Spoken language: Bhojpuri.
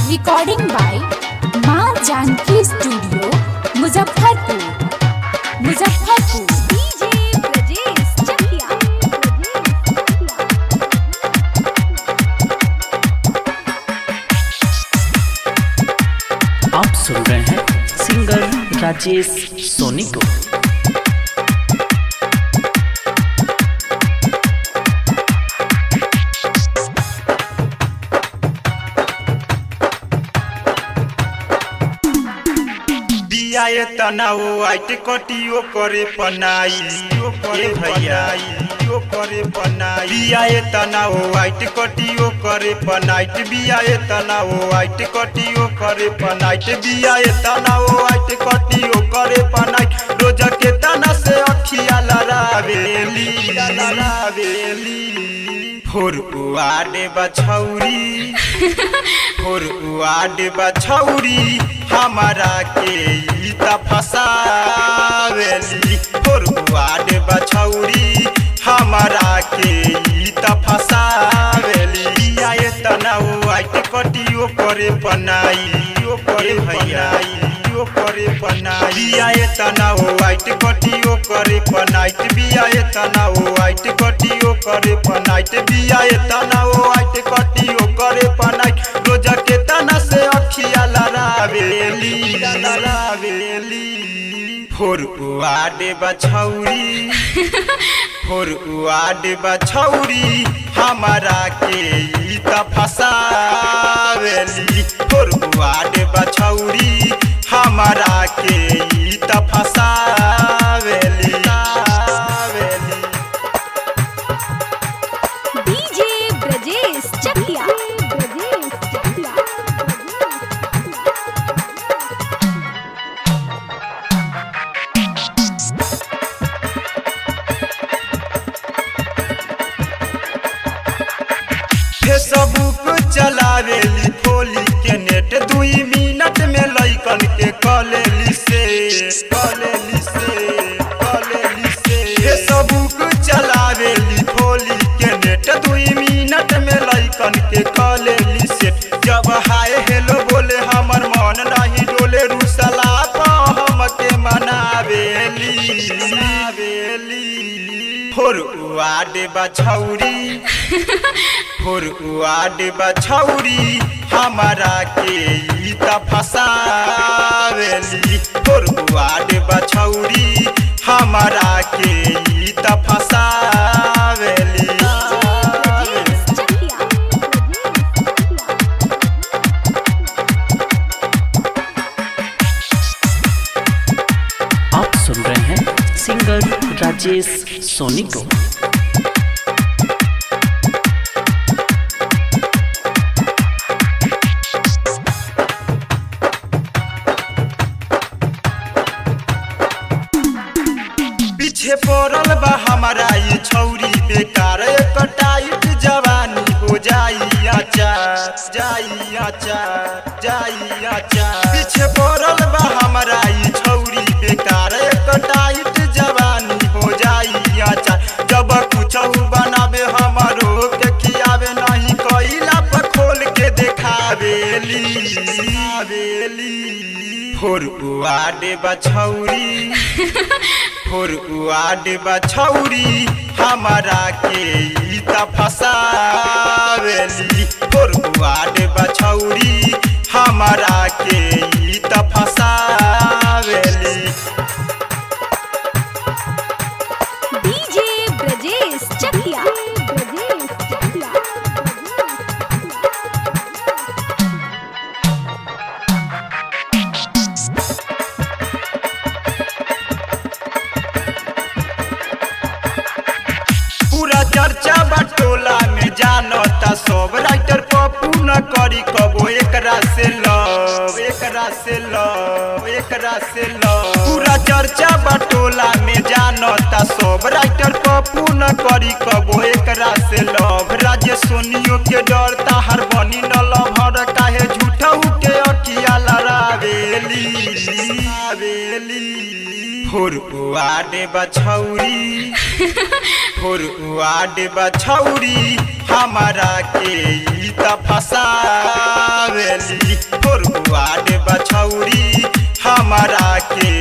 रिकॉर्डिंग बाय माँ जानकी स्टूडियो मुजफ्फरपुर मुजफ्फरपुर डीजे ब्रजेश चकिया आप सुन रहे हैं सिंगर राजेश सोनी को बियाए तनाओ आइट कटियो करे पनाई ओ करे भैया ओ करे पनाई बियाए तनाओ आइट कटियो करे पनाइट बियाए तनाओ आइट कटियो करे पनाइट बियाए तनाओ आइट कटियो करे पनाइट रोज के तना से अखिया लरावेली लरावेली फोर उआडे बछौरी फोर उआडे बछौरी हमारा के ई त फसावेली फोर उआडे बछौरी हमारा के ई त फसावेली आए तनाउ आइट कटियो करे पनाई ओ करे भैयाई ओ करे पनाई आए तनाउ आइट कटियो करे पनाइट बियाए तनाउ आइट कटियो करे पनाइट बियाए तनाउ आइट कटियो करे पनाइट रोज के तना से अखिया लरावेली लरावेली फोर उआडे बछौरी फोर उआडे बछौरी हमारा के ई त फसावेली फोर उआडे बछौरी हमारा के ई त फसावेली फसावेली। डीजे ब्रजेश चकिया फेसबुक चलावेली खोली के नेट दुई मिनट में लइकन के कलेली से कलेली से कलेली से फेसबुक चलावेली खोली के नेट दुई मिनट में लइकन के कलेली से जब हाय हेलो बोले हमर मन नहीं डोले रुसला पा हम के मनावेली मनावेली फोर उआडे बछौरी फोर उआडे बछौरी हमारा के ई त फसावेली फोर उआडे बछौरी हमारा के ई त फसावेली ब्रजेश चकिया आप सुन रहे हैं सिंगर राजेश सोनी को पीछे पड़ल बा हमारा ये छौरी बेकार एक टाइट जवानी हो जाई आचार जाई आचार जाई आचार पीछे पड़ल बा हमारा ये छौरी बेकार एक टाइट जवानी हो जाई आचार जब कुछ बनावे हमारो के खियावे नहीं कइला पर खोल के देखावेली आवेली फोर उआडे बछौरी फोर उआडे बछौरी हमारा के ई त फसावेली फोर उआडे बछौरी हमारा के ई त फसावेली डीजे ब्रजेश चकिया पूरा चर्चा बटोला में जानता सब राइटर पप्पू न करी कबो एकरा से लव एकरा से लव एकरा से लव पूरा चर्चा बटोला में जानता सब राइटर पप्पू न करी कबो एकरा से लव राजे सोनियो के डरता हर बनी न लभर काहे झूठऊ के अकिया लड़ावेली आवेली फोर उआडे बछौरी फोर उआडे बछौरी हमारा के ई त फसावेली के